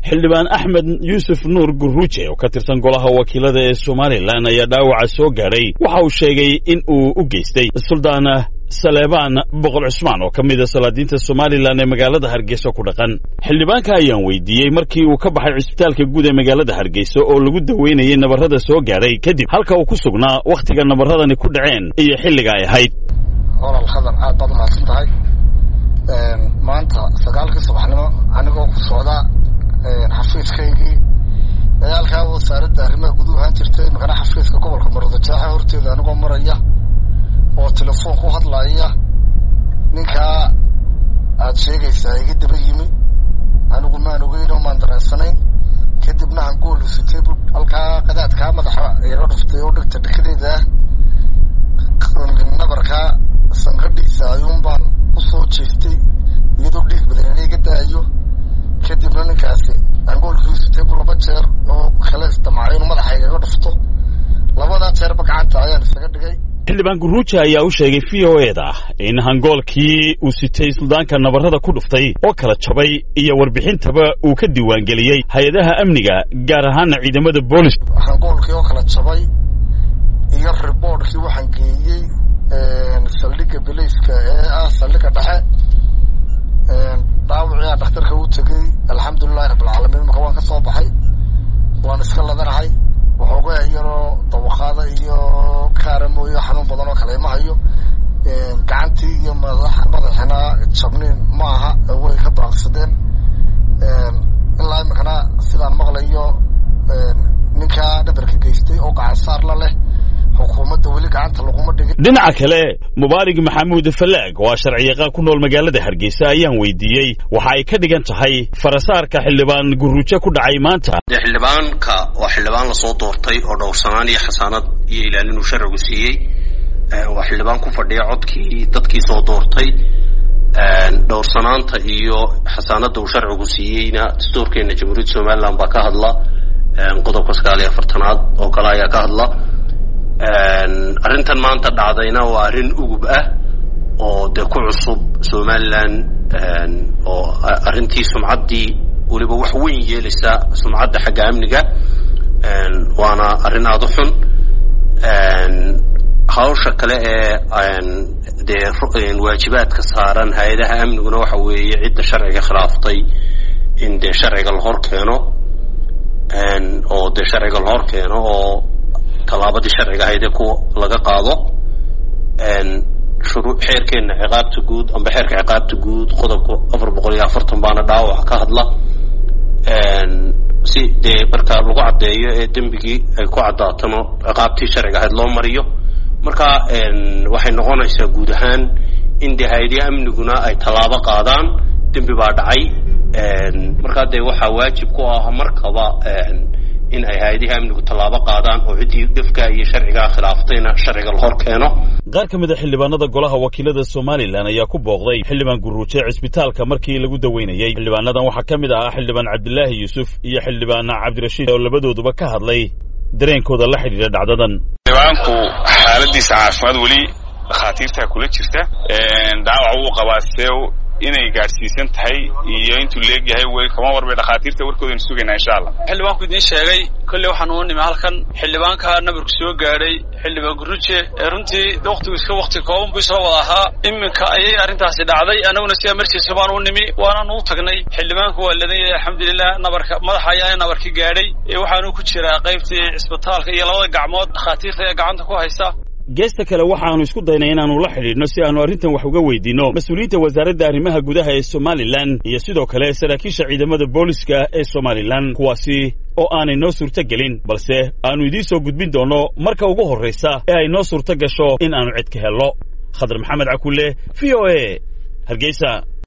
xildhibaan axmed yuusuf nuur guruuje oo ka tirsan golaha wakiilada ee somalilan ayaa dhaawaca soo gaadhay waxa uu sheegay in uu u geystay suldaan saleebaan boqol cusmaan oo ka mida salaadiinta somalilan ee magaalada hargeysa ku dhaqan xildhibaanka ayaan weydiiyey markii uu ka baxay cisbitaalka guud ee magaalada hargeysa oo lagu daweynayay nabarrada soo gaadhay kadib halka uu ku sugnaa wakhtiga nabarradani ku dhaceen iyo xilliga ay ahayd olal khadar aad baad umahadsan tahay maanta sagaalkii subaxnimo anigoo ku socda xafiiskaygii dagaalkaa wasaaradda arrimaha guduhu ahaan jirtay makana xafiiska gobolka maroodijeexa horteeda anigoo maraya oo telefoon ku hadlaya ninkaa aad sheegaysaa iga daba yimi anigu maan ogeyn oo maan dareensanayn kadibna hangool sitay halkaa qadaadkaa madaxa iga dhuftay oo dhegta dhekadeeda nabarkaa sanqadhiisa ayuun baan usoo jeestay iyadoo dhiig badan iga daayo kadibna ninkaasi angoolkiisu table laba jeer oo kale isdamacay inuu madaxa igaga dhufto labadaa jeerba gacanta ayaan isaga dhigay xildhibaan guruuja ayaa u sheegay v o eda in hangoolkii uu sitay suldaanka nabarrada ku dhuftay oo kala jabay iyo warbixintaba uu ka diiwaangeliyey hay-adaha amniga gaar ahaana ciidamada booliska hangoolkii oo kala jabay iyo riboortkii waxaan geeyey saldhigga bilayska ee ah saldhigga dhexe dhaawacii aan dhakhtarka u tegey alxamdulilahi rabbilcaalamiin marka waan ka soo baxay waan iska ladanahay waxoogaa yaroo dawaqaada iyo kaara mooyo xanuun badan oo kale ima hayo gacantii iyo madax madaxina jabniin ma aha way ka baaqsadeen ilaa imikana sidaan maqlayo ninkaa dhabarka geystay oo gacan saar la leh xukuumadda weli gacanta laguma dhigin dhinaca kale mubaarig maxamuud falaag oo ah sharciyaqaan ku nool magaalada hargeysa ayaan weydiiyey waxa ay ka dhigan tahay farasaarka xildhibaan guruujo ku dhacay maanta dee xildhibaanka waa xildhibaan lasoo doortay oo dhowrsanaan iyo xasaanad iyo ilaalin uu sharcigu siiyey waa xildhibaan ku fadhiya codkii dadkii soo doortay dhowrsanaanta iyo xasaanadda uu sharcigu siiyeyna dastuurkeena jamhuuriyadda somalilan baa ka hadla qodobka sagaal iyo afartanaad oo kale ayaa ka hadla arrintan maanta dhacdayna waa arrin ugub ah oo dee ku cusub somalilan oo arrintii sumcaddii weliba wax weyn yeelaysa sumcadda xagga amniga waana arrin aada u xun hawsha kale ee dee waajibaadka saaran hay-adaha amniguna waxa weeye cidda sharciga khilaaftay in dee sharciga la hor keeno oo dee sharciga la hor keeno oo tallaabadii sharciga ahaydee kuwa laga qaado xeerkeena ciqaabta guud amba xeerka ciqaabta guud qodobka afar boqol iyo afartan baana dhaawac ka hadla si dee marka lagu caddeeyo ee dembigii ay ku caddaatano ciqaabtii sharciga ahayd loo mariyo marka waxay noqonaysaa guud ahaan in dee hay-adihi amniguna ay tallaabo qaadaan dembi baa dhacay markaa dee waxaa waajib ku ah markaba in ay hay-adihi amnigu tallaabo qaadaan oo ciddii dhifka iyo sharcigaa khilaaftayna sharciga la hor keeno qaar ka mid a xildhibaanada golaha wakiilada somalilan ayaa ku booqday xildhibaan guruuje cisbitaalka markii lagu daweynayey xildhibaanadan waxaa ka mid ahaa xildhibaan cabdilaahi yuusuf iyo xildhibaan cabdirashiid oo labadooduba ka hadlay dareenkooda la xidhiidha dhacdadan xildhibaanku xaaladiisa caafimaad weli dhakhaatiirtaa kula jirta dhaawac wuu qabaa see inay gaadhsiisan tahay iyo intuu leegyahay way kama warbay dhakhaatiirta warkoodaynu sugaynaa insha allah xildhibaanku idiin sheegay kolley waxaan uu nimi halkan xildhibaanka nabarku soo gaadhay xildhibaan guruje ee runtii waktigu iska wakti kooban buu isla wada ahaa iminka ayay arrintaasi dhacday annaguna si emergency baan u nimi waanaan u tagnay xildhibaanku waa ladan yahay alxamdulilah nabarka madaxa ayaana nabarka gaadhay waxaanu ku jiraa qaybtii cisbitaalka iyo labada gacmood dhakhaatiirta ee gacanta ku haysa geesta kale waxaannu isku daynay inaannu la xidhiidhno si aannu arrintan wax uga weydiinno mas-uuliyiinta wasaaradda arrimaha gudaha ee somalilan iyo sidoo kale saraakiisha ciidamada booliska ee somalilan kuwaasi oo aanay noo suurto gelin balse aannu idiin soo gudbin doonno marka ugu horraysa ee ay noo suurto gasho in aannu cid ka helno khadar maxamed cakulle v o e hargeysa